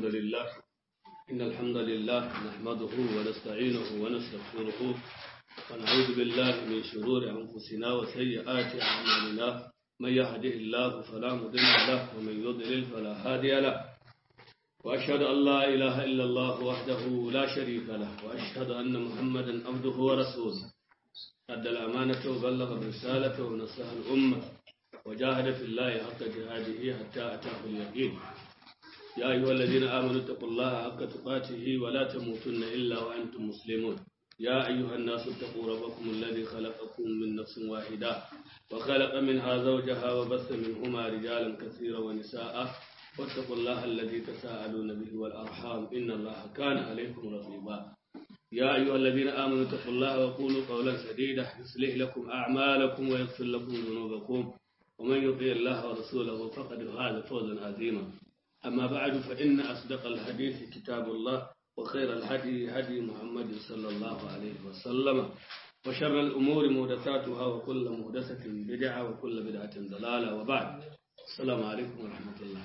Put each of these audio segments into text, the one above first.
لله إن الحمد لله نحمده ونستعينه ونستغفره ونعوذ بالله من شرور أنفسنا وسيئات أعمالنا من يهده الله فلا مضل له ومن يضلل فلا هادي له وأشهد أن لا إله إلا الله وحده لا شريك له وأشهد أن محمدا عبده ورسوله أدى الأمانة وبلغ الرسالة ونصح الأمة وجاهد في الله حق جهاده حتى أتاه اليقين يا أيها الذين آمنوا اتقوا الله حق تقاته ولا تموتن إلا وأنتم مسلمون يا أيها الناس اتقوا ربكم الذي خلقكم من نفس واحدة وخلق منها زوجها وبث منهما رجالا كثيرا ونساء واتقوا الله الذي تساءلون به والأرحام إن الله كان عليكم رقيبا يا أيها الذين آمنوا اتقوا الله وقولوا قولا سديدا يصلح لكم أعمالكم ويغفر لكم ذنوبكم ومن يطيع الله ورسوله فقد فاز فوزا عظيما أما بعد فإن أصدق الحديث كتاب الله وخير الهدي هدي محمد صلى الله عليه وسلم وشر الأمور محدثاتها وكل محدثة بدعة وكل بدعة ضلالة وبعد السلام عليكم ورحمة الله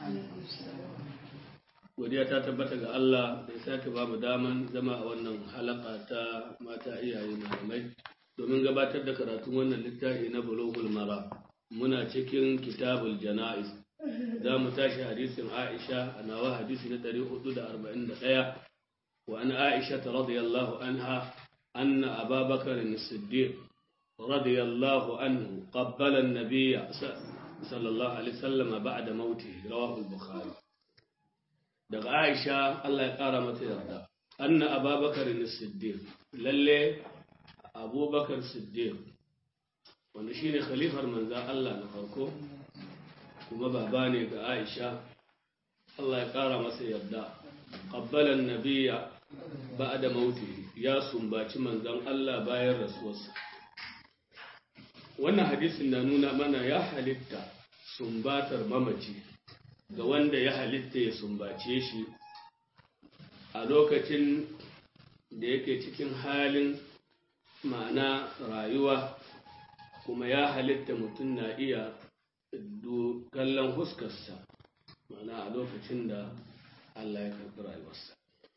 godiya ta tabbata ga Allah da ya sake ba mu daman zama a wannan halaka ta mata iyaye malamai domin gabatar da karatun wannan littafi na bulughul mara muna cikin kitabul jana'iz za mu tashi hadisin Aisha a nawa hadisi na 441 wa an Aisha radiyallahu anha anna Abubakar as-Siddiq radiyallahu anhu qabbala an-nabiy sallallahu alaihi wasallam ba'da mautihi rawahu al-Bukhari daga Aisha Allah ya kara mata yarda anna Abubakar as-Siddiq lalle Abubakar Siddiq wanda shine khalifar manzon Allah na farko kuma baba ne ga Aisha Allah ya ƙara masa yarda qabbalan nabiyya ba'da mauti ya sumbaci manzon Allah bayan rasuwarsa wannan hadisin na nuna mana ya halitta sumbatar mamaci ga wanda ya halitta ya sumbace shi a lokacin da yake cikin halin ma'ana rayuwa kuma ya halitta mutum na iya kallon huskarsa mana a lokacin da Allah ya karɓi rayuwarsa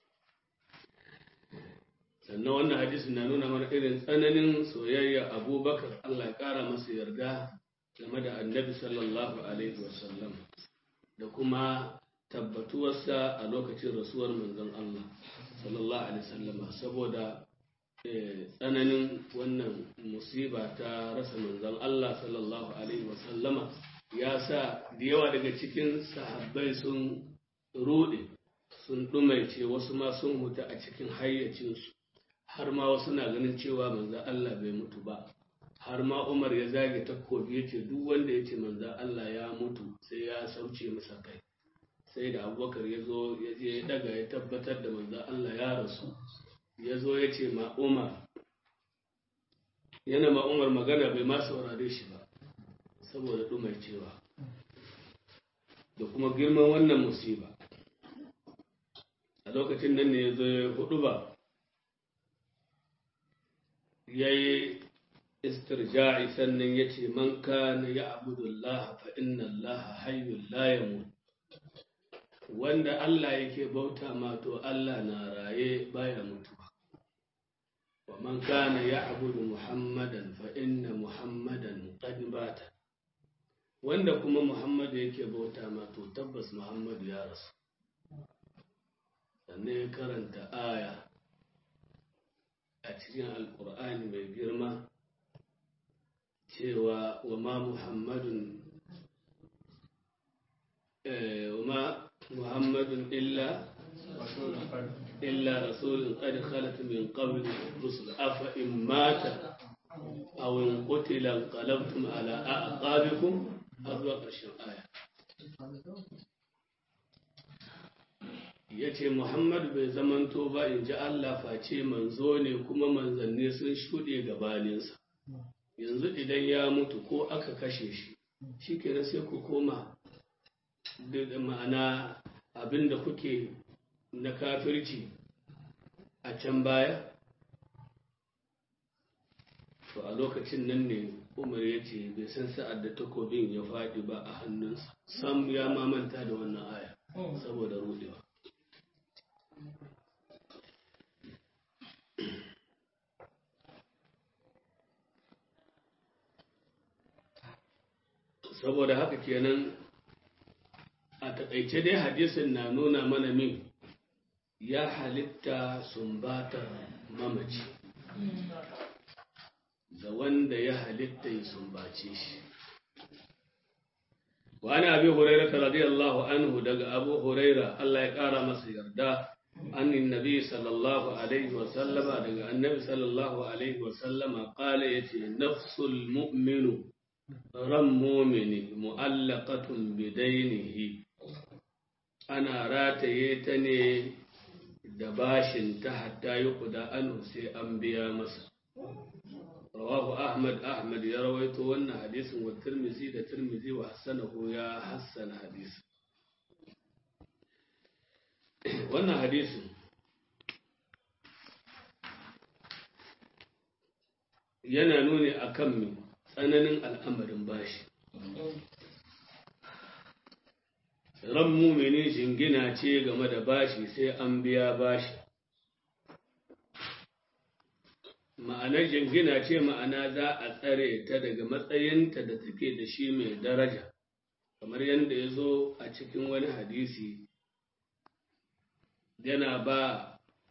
sannan wannan hadisi na nuna mana irin tsananin soyayya abubakar Allah ya ƙara masa yarda game da annabi sallallahu alaihi wasallam da kuma tabbatuwarsa a lokacin rasuwar manzon Allah sallallahu alaihi wasallama saboda tsananin wannan musiba ta rasa manzon Allah sallallahu alaihi wasallama ya sa da yawa daga cikin sahabbai sun rude sun dumaice wasu ma sun huta a cikin hayyacinsu har ma wasu na ganin cewa manzon Allah bai mutu ba har ma Umar ya zage takobi ya ce duk wanda ya ce manzon Allah ya mutu sai ya sauce masa kai sai da abubakar ya zo ya je ya daga ya tabbatar da manzon Allah ya rasu ya zo ya ce ma Umar yana ma Umar magana bai ma saurare shi ba saboda ɗumar cewa da kuma girman wannan musiba a lokacin nan ne ya zo ya hudu ba ya yi istirja'i sannan ya ce man kana ya abudullah fa inna Allah hayyul la yamut wanda Allah yake bauta ma to Allah na raye baya mutuwa wa man kana ya'budu muhammadan fa inna muhammadan qad bata wanda kuma muhammad yake bauta ma to tabbas muhammad ya rasu sannan ya karanta aya a cikin alkur'ani mai girma cewa wa ma muhammadun wa ma محمد إلا إلا رسول قد خلت من قبل الرسل أفإن مات أو إن قتل انقلبتم على أعقابكم أربع قرشن آية ya ce Muhammad bai zamanto ba in ji Allah face manzo ne kuma manzanni sun shuɗe gabaninsa yanzu idan ya mutu ko aka kashe shi shi kenan sai ku koma da ma'ana abin da kuke na kafirci a can baya to a lokacin nan ne umar ya ce bai san sa'ad da takobin ya faɗi ba a hannunsa sam ya mamanta da wannan aya saboda rudewa saboda haka kenan a taƙaice dai hadisin na nuna mana min ya halitta sumbatar mamaci da wanda ya halitta ya sumbace shi wani abi huraira radiyallahu anhu daga abu huraira Allah ya ƙara masa yarda annin nabi sallallahu alaihi wa sallama daga annabi sallallahu alaihi wa sallama qala yace nafsul mu'minu ran mu'mini mu'allaqatun bidainihi ana rataye ta ne da bashin ta hatta yi kuda anhu sai an biya masa rawahu ahmad ahmad ya rawaito wannan hadisin wa tirmizi da tirmizi wa hassanahu ya hassana hadisin wannan hadisin yana nuni akan mi tsananin al'amarin bashi ran mumini jingina ce game da bashi sai an biya bashi ma'anar jingina ce ma'ana za a tsare ta daga matsayinta da take da shi mai daraja kamar yadda ya zo a cikin wani hadisi yana ba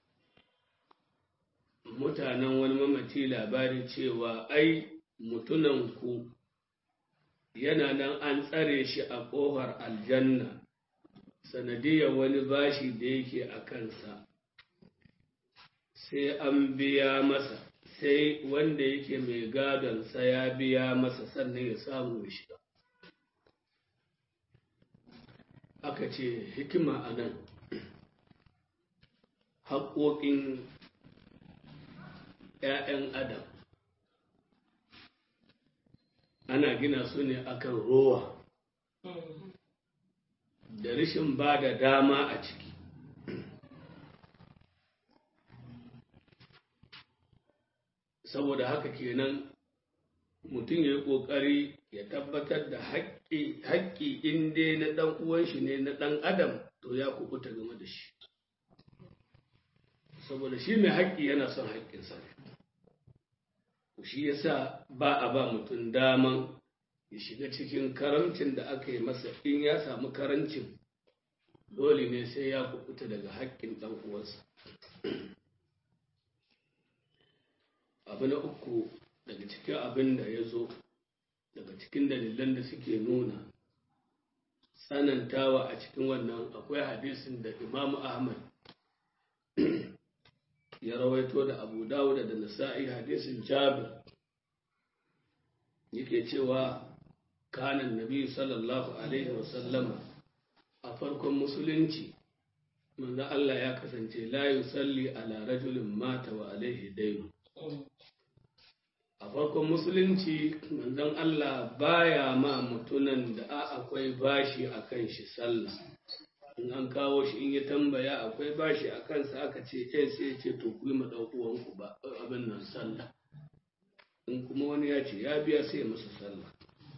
mutanen wani mamaci labari cewa ai mutunanku yana nan an tsare shi a ƙofar aljanna sanadiyar wani bashi da yake a kansa sai an biya masa sai wanda yake mai gadonsa ya biya masa sannan ya samu ya shiga aka ce hikima a nan haƙoƙin ‘ya'yan adam ana gina su ne akan rowa da rashin ba da dama a ciki saboda haka kenan mutum ya yi ƙoƙari ya tabbatar da haƙƙi in dai na ɗan uwan shi ne na ɗan adam to ya kubuta game da shi saboda shi mai haƙƙi yana son haƙƙinsa ne shi yasa ba a ba mutum daman ya shiga cikin karamcin da aka yi masa in ya samu karancin dole ne sai ya kubuta daga haƙƙin ɗan uwansa abu na uku daga cikin abin da ya zo daga cikin dalilan da suke nuna tsanantawa a cikin wannan akwai hadisin da imamu ahmad ya rawaito da abu dawuda da nasa'i hadisin jabir yake cewa kanan nabi sallallahu alaihi wasallama a farkon musulunci manzo Allah ya kasance la yusalli ala rajulin mata wa alaihi dainu a farkon musulunci manzon Allah baya ma mutunan da akwai bashi a kan shi sallah in an kawo shi in ya tambaya akwai bashi a kansa aka ce eh sai ce to ku yi ma uwanku ba abin nan sallah in kuma wani ya ce ya biya sai masa sallah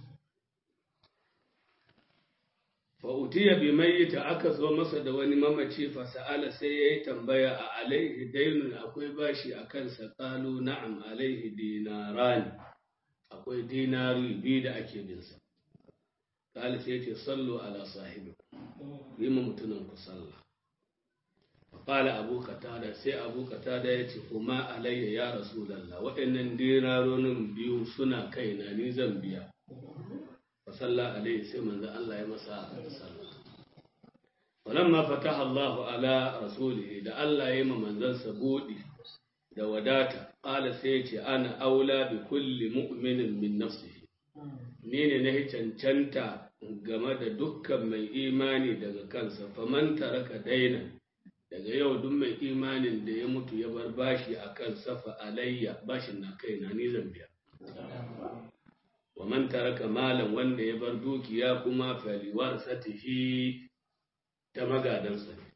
fa utiya bi mayyita aka zo masa da wani mamaci fa sa'ala sai yayi tambaya a alaihi dainun akwai bashi a kansa qalu na'am alaihi dinarani akwai dinari biyu da ake bin sa qala sai yace sallu ala sahibikum yi ma mutunan ku sallah Faƙala abu katada sai abu katada ya ce kuma alayya ya rasulallah waɗannan dinaronin biyu suna kaina ni zan biya fa salla alayhi sai manzo Allah ya masa sallah walamma fataha Allah ala rasulihi da Allah ya yi ma manzansa buɗi da wadata ƙala sai ya ce ana aula bi kulli mu'minin min nafsihi ni ne na cancanta game da dukkan mai imani daga kansa faman taraka daina daga yau duk mai imanin da ya mutu ya bar bashi a kan safa alayya bashin na kaina ni zan biya wa man taraka malan wanda ya bar dukiya kuma faliwar satihi ta magadansa ne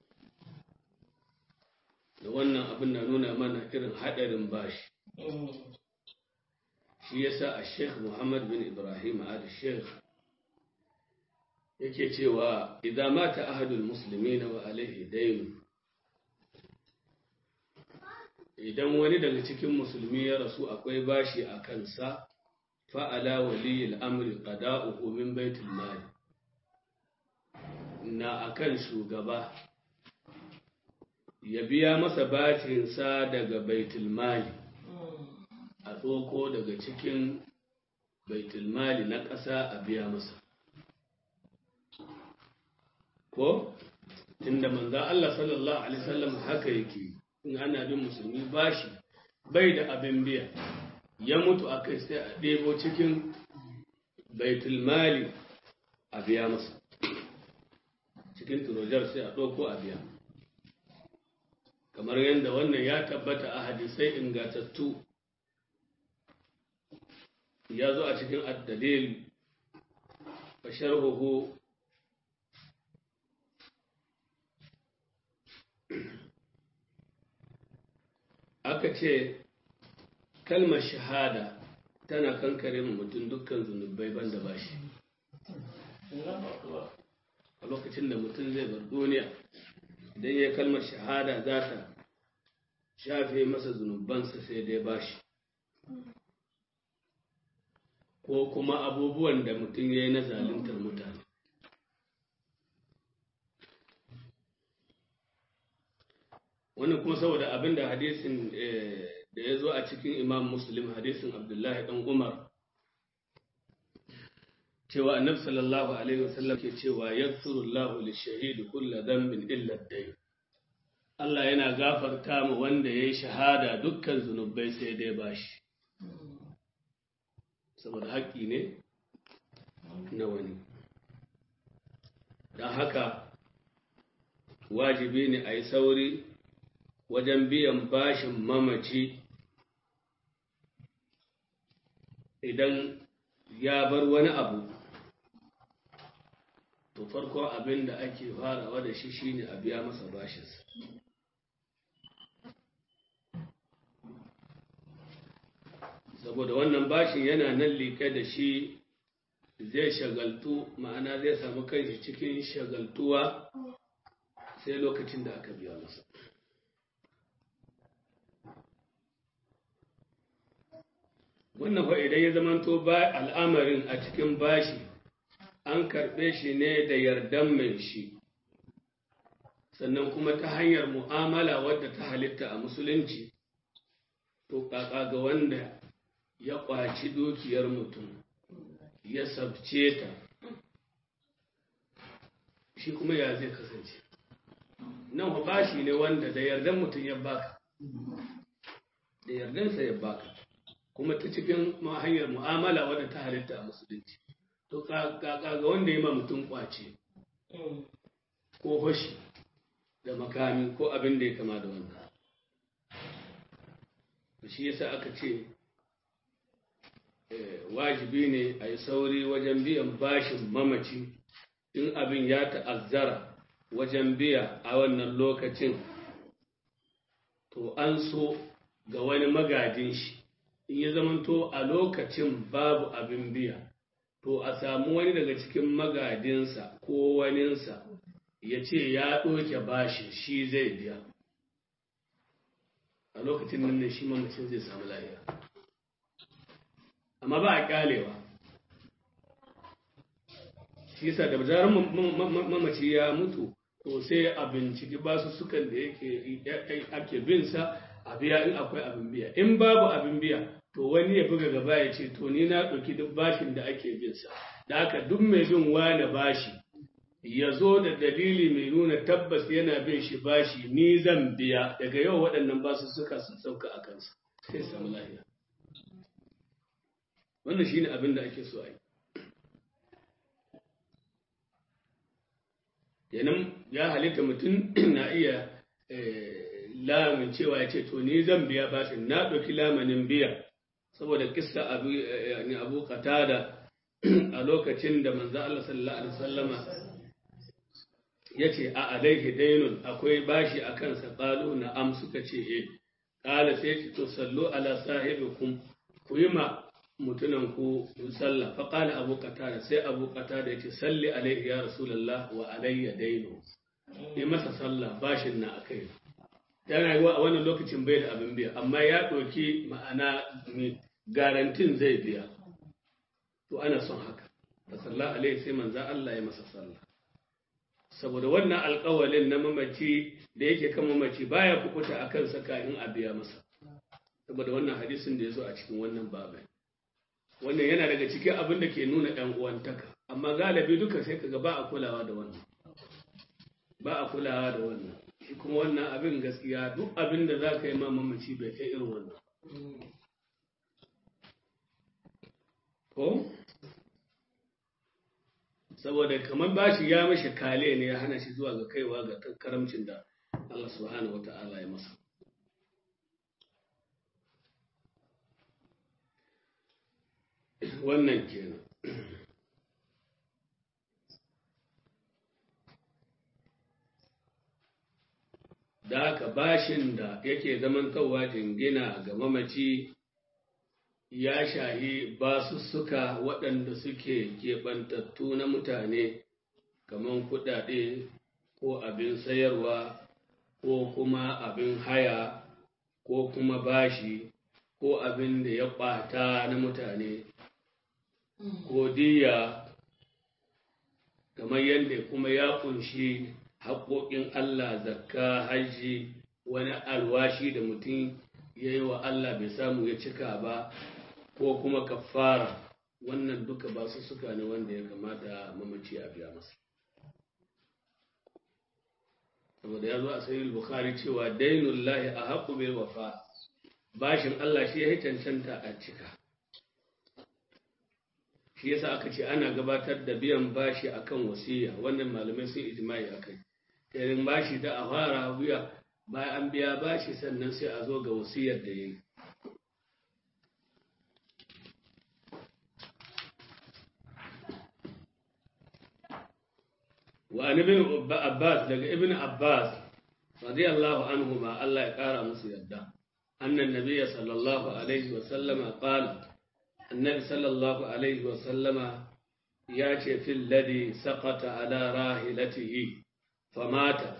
da wannan abin na nuna mana irin haɗarin bashi shi yasa a sheikh muhammad bin ibrahim al sheikh yake cewa idan mata ahadul muslimina wa alaihi dainu idan wani daga cikin musulmi ya rasu akwai bashi a kansa fa'ala waliyil amri qada'uhu min baitul mali na akan shugaba ya biya masa bacinsa daga baitul mali a tsoko daga cikin baitul mali na ƙasa a biya masa ko inda manzo Allah sallallahu alaihi wasallam haka yake in ana bin musulmi bashi bai da abin biya ya mutu a kai sai a ɗebo cikin baitul mali a biya masa cikin turojar sai a ɗauko a biya kamar yadda wannan ya tabbata a hadisai ingatattu ya zo a cikin addalil a sharhuhu aka ce kalmar shahada tana kankare mutum dukkan zunubai banda bashi a lokacin da mutum zai bar duniya idan ya kalmar shahada za ta shafe masa zunubansa sai dai bashi ko kuma abubuwan da mutum ya yi na zaluntar mutane wannan kuma saboda abin da hadisin da ya zo a cikin imam muslim hadisin abdullahi dan umar cewa annabi sallallahu alaihi wasallam ke cewa yaghfirullahu lishahidi kullu dhanbin illa ad-dayn Allah yana gafarta mu wanda yayi shahada dukkan zunubai sai dai bashi saboda haƙƙi ne na wani don haka wajibi ne a yi sauri wajen biyan bashin mamaci idan ya bar wani abu to farko abin da ake farawa da shi shine a biya masa bashinsa saboda wannan bashin yana nan liƙe da shi zai shagaltu ma'ana zai samu kanshi cikin shagaltuwa sai lokacin da aka biya masa wannan fa idan ya zamanto ba al'amarin a cikin bashi an karɓe shi ne da yardan mai shi sannan kuma ta hanyar mu'amala wadda ta halitta a musulunci to ƙaƙa ga wanda ya ƙwaci dukiyar mutum ya sabce ta shi kuma ya zai kasance nan bashi ne wanda da yardan mutum ya baka da yardansa ya baka kuma ta cikin hanyar mu'amala wadda ta halitta a musulunci to ga wanda ya ma mutum kwace ko fashi da makami ko abin da ya kama da wanda shi yasa aka ce wajibi ne a yi sauri wajen biyan bashin mamaci in abin ya ta'azzara wajen biya a wannan lokacin to an so ga wani magadin shi in ya zamanto a lokacin babu abin biya to a samu wani daga cikin magadinsa ko waninsa ya ce ya ɗoke bashi shi zai biya a lokacin nan ne shi mamacin zai samu lafiya amma ba a kyalewa shi yasa da zarar mamaci ya mutu to sai a binciki basu sukan da yake ake bin sa a biya in akwai abin biya in babu abin biya to wani ya buga gaba ya ce to ni na ɗauki duk bashin da ake bin sa da haka duk mai bin wane bashi ya zo da dalili mai nuna tabbas yana bin shi bashi ni zan biya daga yau waɗannan basu suka sun sauka a kansa sai samu lafiya wannan shine abin da ake so a yi kenan ya halitta mutum na iya lamin cewa ya ce to ni zan biya bashin na ɗauki lamanin biya saboda kissa abu yani abu qatada a lokacin da manzo Allah sallallahu alaihi wasallama yace a alaihi dainun akwai bashi a kansa qalu na'am suka ce eh qala sai to sallu ala sahibikum ku yi ma mutunan ku sallah fa qala abu qatada sai abu qatada yace salli alaihi ya rasulullah wa alayya dainu yi masa sallah bashin na akai yana yi a wannan lokacin bai da abin biya amma ya ɗauki ma'ana garantin zai biya to ana son haka da sallah alaihi sai manzan Allah ya masa sallah saboda wannan alƙawalin na mamaci da yake kan mamaci baya kukuta a kansa kafin a biya masa saboda wannan hadisin da ya zo a cikin wannan babai wannan yana daga cikin abin da ke nuna ɗan uwantaka amma galibi duka sai kaga ba a kulawa da wannan ba a kulawa da wannan shi kuma wannan abin gaskiya duk abin da za ka yi ma mamaci bai kai irin wannan ko saboda kamar bashi ya mashi kale ne ya hana shi zuwa ga kaiwa ga karamcin da Allah subhanahu wata'ala ya masa wannan kenan da haka bashin da yake zamantowa jingina ga mamaci ya shahi basussuka waɗanda suke keɓantattu na mutane kamar kuɗaɗe ko abin sayarwa ko kuma abin haya ko kuma bashi ko abin da ya ɓata na mutane ko diya kamar yadda kuma ya ƙunshi haƙoƙin Allah zakka hajji wani alwashi da mutum ya yi wa Allah bai samu ya cika ba ko kuma kafara wannan duka ba su suka ne wanda ya kamata mamaci a biya masa saboda ya zo a sayi bukhari cewa dainun lahi a haƙu bil wafa bashin Allah shi ya yi cancanta a cika shi yasa aka ce ana gabatar da biyan bashi akan wasiya wannan malamai sun ijma'i akai irin bashi da a fara biya bayan an biya bashi sannan sai a zo ga wasiyar da yayi wa an ibn abbas daga ibn abbas radiyallahu anhu ma Allah ya kara musu yadda annan nabiyya sallallahu alaihi wa sallama qala annabi sallallahu alaihi wa sallama ya ce fil ladhi saqata ala rahilatihi famata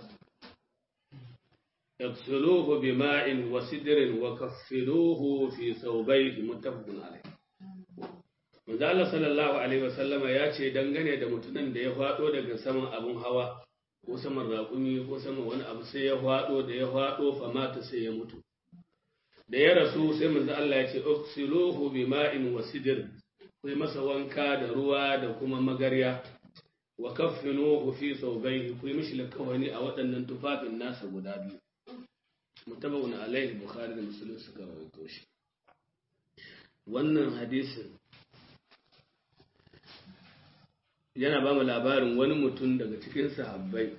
yaghsiluhu bima'in wa sidrin wa kaffiluhu fi thawbayhi muttafaqun alayh manzo Allah sallallahu alaihi wa sallama ya ce dangane da mutumin da ya fado daga saman abun hawa ko saman raƙumi ko saman wani abu sai ya fado da ya fado famata sai ya mutu da ya rasu sai manzo Allah ya ce uksiluhu bima'in wa sidr kai masa wanka da ruwa da kuma magarya wa kaffinuhu fi thawbayhi ku yi mishi lakawani a waɗannan tufafin nasa guda biyu mutabawun alaihi bukhari da muslim suka rawaito shi wannan hadisin yana ba mu labarin wani mutum daga cikin sahabbai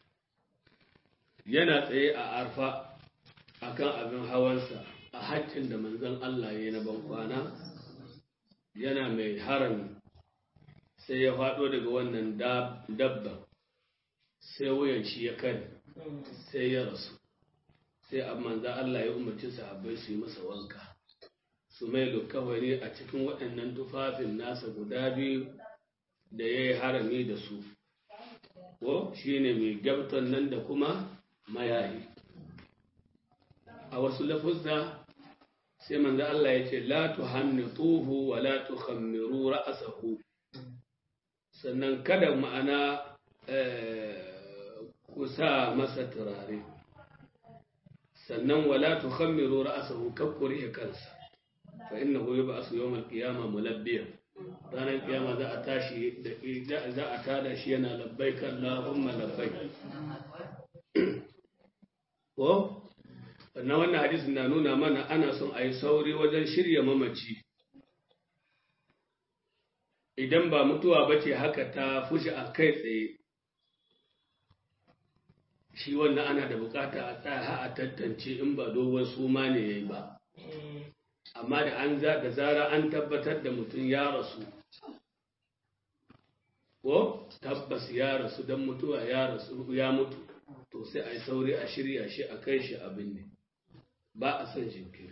yana tsaye a arfa akan abin hawansa a haccin da manzon Allah ya yi na bankwana yana mai harami sai ya faɗo daga wannan dabba sai wuyan shi ya kare sai ya rasu sai a manzan Allah ya umarci sahabbai su yi masa wanka su mai kawai a cikin waɗannan tufafin nasa guda biyu da ya yi harami da su ko shi ne mai gabtan nan da kuma mayayi a wasu lafuzza sai manzo Allah ya ce la tuhannituhu wa la tukhammiru ra'sahu sannan kada ma'ana ku sa masa turare sannan wala tukhammiru ra'sahu kakkuri kansa fa innahu yub'asu yawm al-qiyamah mulabbiyan ranar kiyama za a tashi da za a tada shi yana labbaik Allahumma labbaik ko na wannan hadisin na nuna mana ana son a yi sauri wajen shirya mamaci idan ba mutuwa ba ce haka ta fushi a kai tsaye shi wannan ana da bukata a tsaya a tantance in ba dogon suma ne ya yi ba amma da an za da zara an tabbatar da mutum ya rasu ko tabbas ya rasu don mutuwa ya rasu ya mutu to sai a yi sauri a shirya shi a kai shi abin ne ba a son jinkiri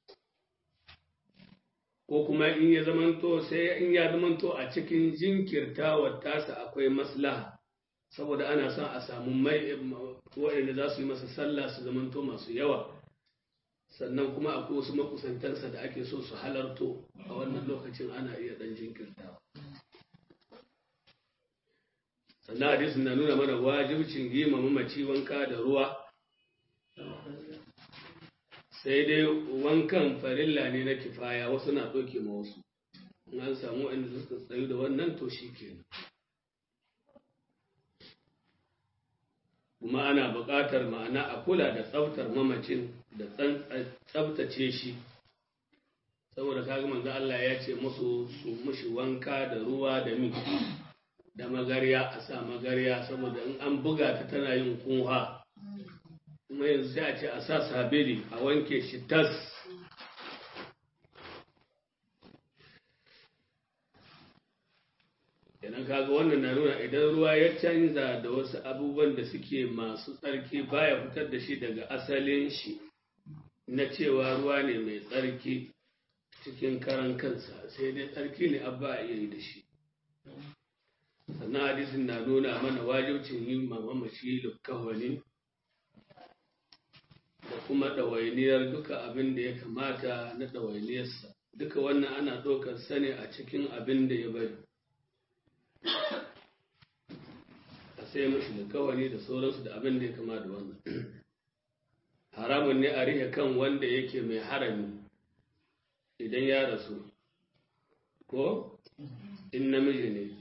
ko kuma in ya zamanto sai in ya zamanto a cikin jinkirtawar tasa akwai maslaha saboda ana son a samu mai waɗanda za su yi masa sallah su zamanto masu yawa sannan kuma akwai wasu makusantansa da ake so su halarto a wannan lokacin ana iya ɗan jinkirtawa sannan hadisin na nuna mana wajibcin yi mamaci wanka da ruwa sai dai wankan farilla ne na kifaya wasu na ɗauke ma wasu in an samu wanda suka tsayu da wannan to shi kenan kuma ana buƙatar ma'ana a kula da tsaftar mamacin da tsaftace shi saboda kaga manzo Allah ya ce musu su mushi wanka da ruwa da mi da magarya a sa magarya saboda in an buga ta tana yin kunha kuma yanzu sai a ce a sa sabili a wanke shi tas idan kaga wannan na nuna idan ruwa ya canza da wasu abubuwan da suke masu tsarki baya fitar da shi daga asalin shi na cewa ruwa ne mai tsarki cikin karan kansa sai dai tsarki ne abba a iya yi da shi sannan hadisin na nuna mana wajibcin yin mamamaci lukkawani da kuma ɗawainiyar duka abin da ya kamata na ɗawainiyarsa duka wannan ana ɗaukar sani a cikin abin da ya bari a sai mashi lukkawani da sauransu da abin da ya kama da wannan haramun ne a rihe kan wanda yake mai harami idan ya rasu ko in namiji ne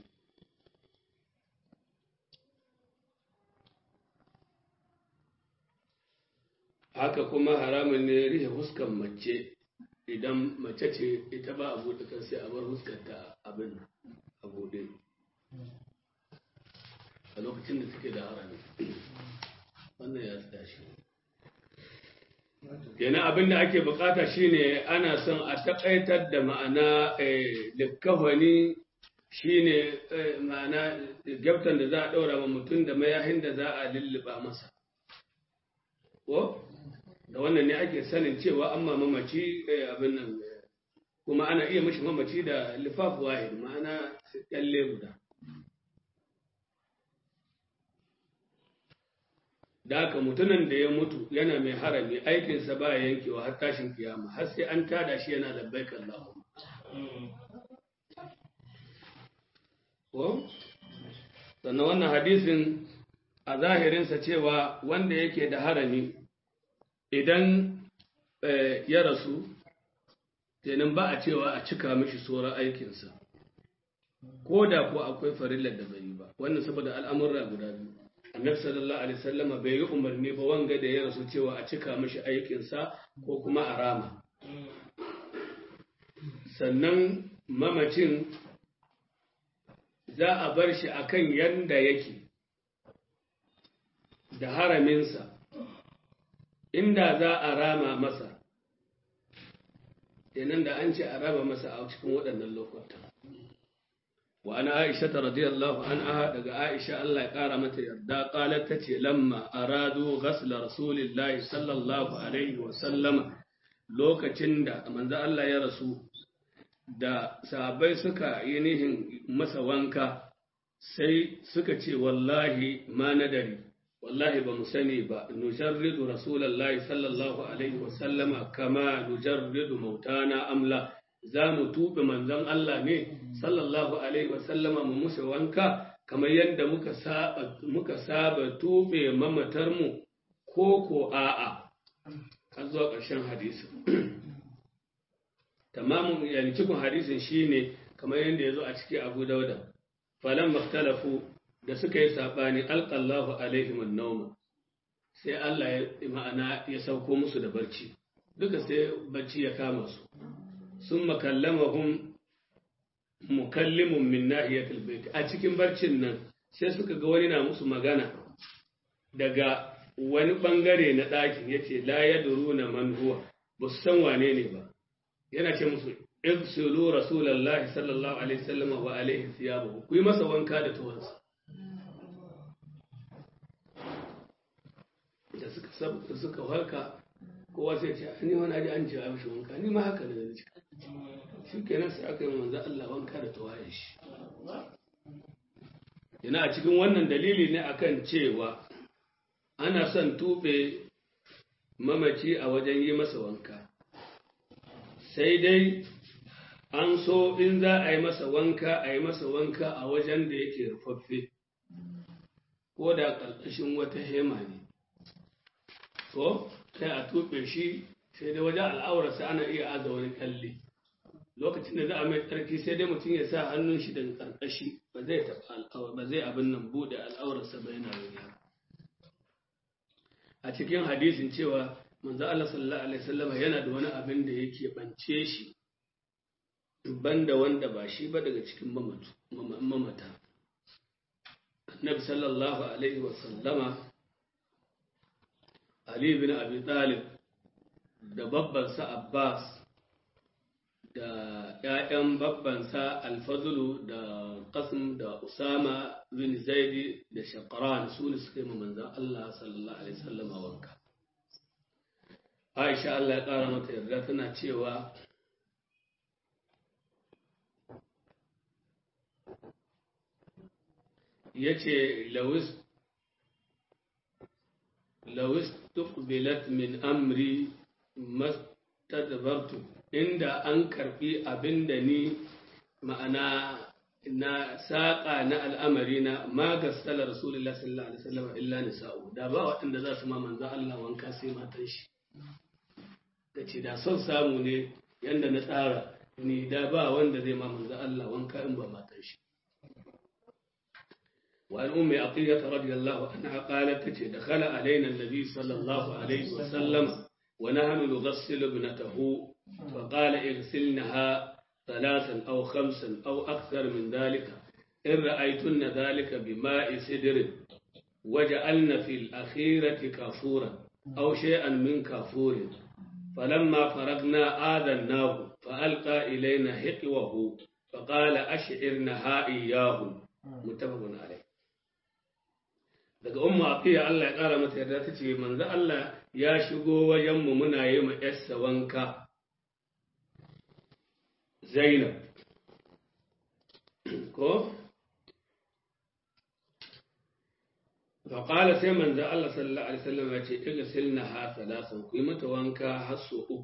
haka kuma haramun ne rihe huskan mace idan mace ce ita ba a buɗe kan sai a bar huskanta abin a buɗe a lokacin da suke da harami wannan ya tsaya shi kenan abin da ake bukata shine ana son a taƙaitar da ma'ana likkafani shine ma'ana gyaftan da za a ɗaura wa mutum da mayahin da za a lulluɓa masa ko da wannan ne ake sanin cewa an mamaci abin nan kuma ana iya mashi mamaci da lifaf wahid ma'ana kyalle guda da haka mutumin da ya mutu yana mai harami aikinsa ba ya yankewa har tashin kiyama har sai an tada shi yana labbaik Allahu ko sannan wannan hadisin a zahirinsa cewa wanda yake da harami idan ya rasu kenan ba a cewa a cika mishi tsoron aikinsa ko da ko akwai farillar da bai yi ba wannan saboda al'amurra guda biyu annabi sallallahu alaihi wasallama bai yi umarni ba wanga da ya rasu cewa a cika mishi aikinsa ko kuma a rama sannan mamacin za a bar shi akan yanda yake da haraminsa inda za a rama masa kenan da an ce a rama masa a cikin waɗannan lokutan wa ana aisha ta radiyallahu anha daga aisha Allah ya ƙara mata yarda qalat tace lamma aradu ghasla rasulillahi sallallahu alaihi wa sallama lokacin da manzo Allah ya rasu da sahabbai suka yi nihin masa wanka sai suka ce wallahi ma nadari wallahi ba mu sani ba nujarridu rasulullahi sallallahu alaihi wasallama kama nujarridu mautana amla za mu tuɓe manzon Allah ne sallallahu alaihi wasallama mu musa wanka kamar yadda muka saba muka saba tuɓe mamatarmu ko ko a'a har zuwa ƙarshen hadisi tamamin yani cikin hadisin shine kamar yadda ya zo a ciki Abu Dauda falan maktalafu da suka yi saɓani alƙallahu alaihimun nauma sai Allah ya ma'ana ya sauko musu da barci duka sai barci ya kama su sun makallamahum mukallimun min nahiyatul bait a cikin barcin nan sai suka ga wani na musu magana daga wani bangare na ɗakin yace la yadruna man huwa ba su san wane ne ba yana ce musu igsilu rasulullahi sallallahu alaihi wasallam wa alaihi thiyabahu ku yi masa wanka da tuwansa da suka sabta suka warka kowa sai ce ni wani aji an ce a mishi wanka ni ma haka ne da ci shi kenan sai aka yi manzo Allah wanka da tawayen shi yana a cikin wannan dalili ne akan cewa ana son tube mamaci a wajen yi masa wanka sai dai an so in za a yi masa wanka a yi masa wanka a wajen da yake rufaffe ko da ƙarƙashin wata hema ne ko sai a tuɓe shi sai dai wajen al'aurarsa ana iya aza wani kalli lokacin da za a mai tsarki sai dai mutum ya sa hannun shi daga ƙarƙashi ba zai taɓa al'aura ba zai abin nan buɗe al'aurarsa ba yana wuya a cikin hadisin cewa manzo Allah sallallahu alaihi wasallam yana da wani abin da yake bance shi banda wanda ba shi ba daga cikin mamata annabi sallallahu alaihi wasallama ali bin abi talib da babbansa abbas da ‘ya'yan babbansa alfazulu da qasim da usama bin zaidi da shakaran su ne suka yi manzan Allah sallallahu alaihi wasallama wanka aisha Allah ya ƙara mata yarda tana cewa ya ce lawis tuqbilat min amri mastadbartu inda an karbi abinda ni ma'ana na saƙa na al'amari na magassala rasulullah sallallahu alaihi wasallam illa nisa'u da ba waɗanda za su ma manzo Allah wanka sai matan shi ta ce da son samu ne yanda na tsara ni da ba wanda zai ma manzo Allah wanka in ba matan shi وعن أم عطية رضي الله عنها قالت دخل علينا النبي صلى الله عليه وسلم ونحن نغسل ابنته فقال اغسلنها ثلاثا أو خمسا أو أكثر من ذلك إن رأيتن ذلك بماء سدر وجعلن في الأخيرة كافورا أو شيئا من كافور فلما فرغنا آذناه فألقى إلينا حقوه فقال أشعرنها إياه متفق عليه daga umma afiya Allah ya ƙara mata yarda ta ce manzo Allah ya shigo wajenmu muna yi ma yarsa wanka Zainab ko faƙala sai manzo Allah sallallahu alaihi wasallam ya ce iga silna ha salasan ku yi mata wanka har so uku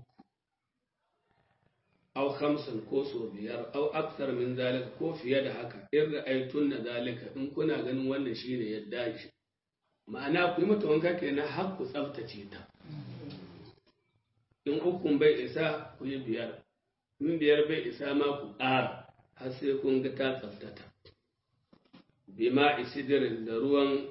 aw khamsan ko so biyar aw akthar min zalika ko fiye da haka in ra'aytun na zalika in kuna ganin wannan shine yadda shi ma'ana ku yi mata wanka kenan har ku tsaftace ta in ukun bai isa ku yi biyar in biyar bai isa ma ku ƙara har sai kun ga ta tsaftata bima isidirin da ruwan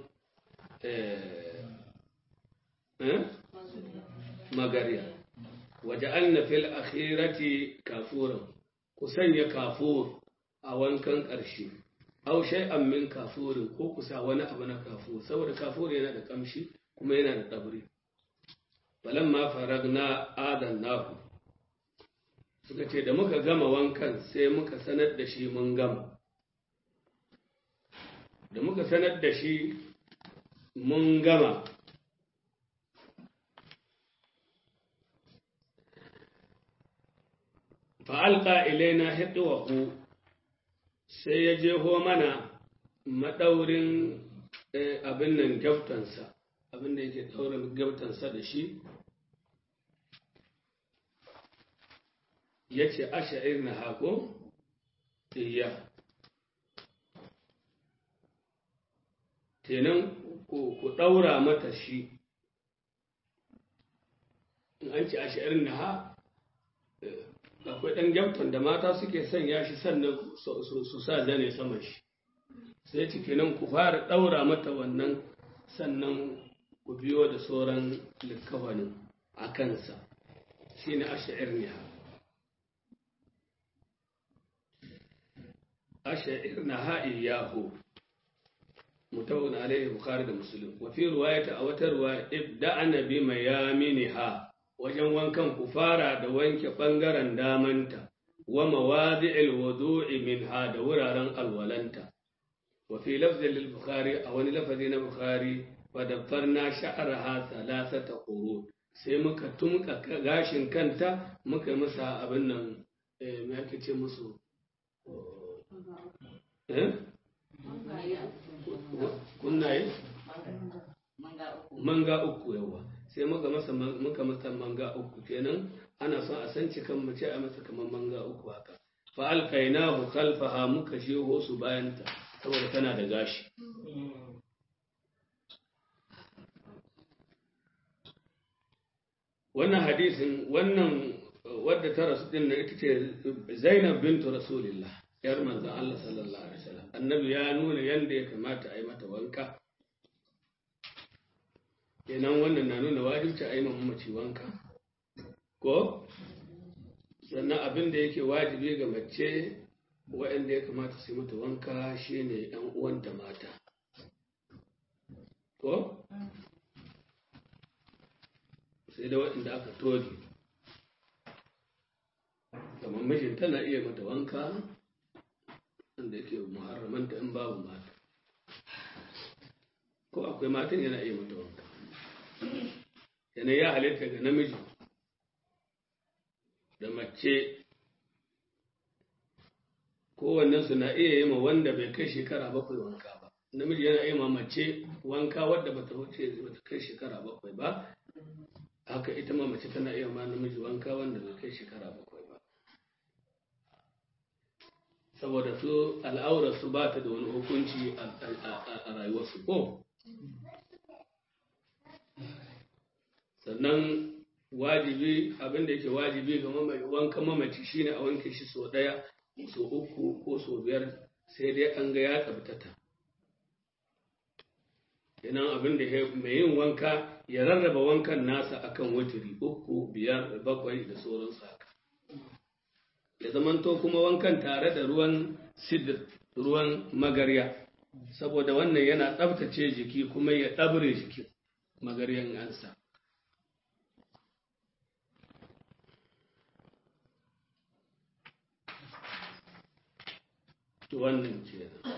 magariya waje an fil akhirati kafuran ku sanya kafur a wankan ƙarshe aw shay'an min kafurin ko kusa wani abu na kafur saboda kafur yana da kamshi kuma yana da tsabri falamma faragna adannahu suka ce da muka gama wankan sai muka sanar da shi mun gama da muka sanar da shi mun gama fa'alƙa ilaina hiɗuwahu sai ya jeho mana maɗaurin abin nan gyaftansa abin da yake ɗaurin gyaftansa da shi ya ce asha'ir na hako iya kenan ku ɗaura mata shi in an ce asha'ir na ha akwai ɗan gyaftan da mata suke sanya shi sannan su sa zane saman shi sai ciki nan ku fara ɗaura mata wannan sannan ku biyo da sauran likawanin a kansa shi ne asha'ir ne ha asha'ir na ha'i yahu mutawun alaihi bukhari da muslim wa fi ruwayata a wata ruwa ibda'ana bi mayaminiha wajen wankan ku fara da wanke ɓangaren damanta wa mawadi'il wudu'i minha da wuraren alwalanta wa fi lafzin lil bukhari a wani lafazi na bukhari wa daffarna sha'araha thalathata qurun sai muka tumka gashin kanta muka yi masa abin nan me ake ce musu eh kunnaye manga uku yawa sai muka masa muka masa manga uku kenan ana son a san cikan mace a masa kamar manga uku haka fa alqainahu khalfaha muka jeho su bayanta saboda tana da gashi wannan hadisin wannan wadda ta rasu din na ita ce Zainab bintu Rasulillah yar manzon Allah sallallahu alaihi wasallam annabi ya nuna yanda ya kamata a yi mata wanka kenan wannan na nuna wajibci a yi mamaci wanka ko sannan abin da yake wajibi ga mace waɗanda ya kamata su yi mata wanka shine ‘yan uwanta mata ko sai da waɗanda aka toge kamar mijin tana iya mata wanka wanda yake muharramanta in babu mata ko akwai matan yana iya mata wanka yana ya halitta ga namiji da mace kowannensu na iya yi ma wanda bai kai shekara bakwai wanka ba namiji yana iya ma mace wanka wadda ba ta wuce ba ta kai shekara bakwai ba haka ita ma mace tana iya ma namiji wanka wanda bai kai shekara bakwai ba saboda su al'aurarsu ba ta da wani hukunci a rayuwarsu ko sannan wajibi abinda yake wajibi ga wanka mamaci shine a wanke shi so ɗaya so uku ko so biyar sai dai an ga ya tsabtata kenan abin da mai yin wanka ya rarraba wankan nasa akan wuturi uku biyar bakwai da sauransu haka ya zamanto kuma wankan tare da ruwan sidir ruwan magarya saboda wannan yana tsabtace jiki kuma ya ɗabre jikin magaryan ansa wannan ce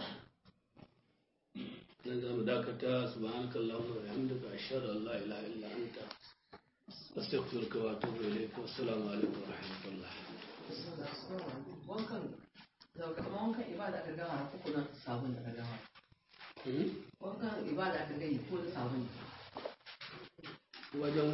nan za mu dakata subhanaka allahumma wa bihamdika ashhadu an la ilaha illa anta astaghfiruka wa atubu ilayk wa assalamu alaikum wa rahmatullah wankan kamar wankan ibada aka gama ko kuma sabon da aka gama wankan ibada aka gani ko da sabon wajen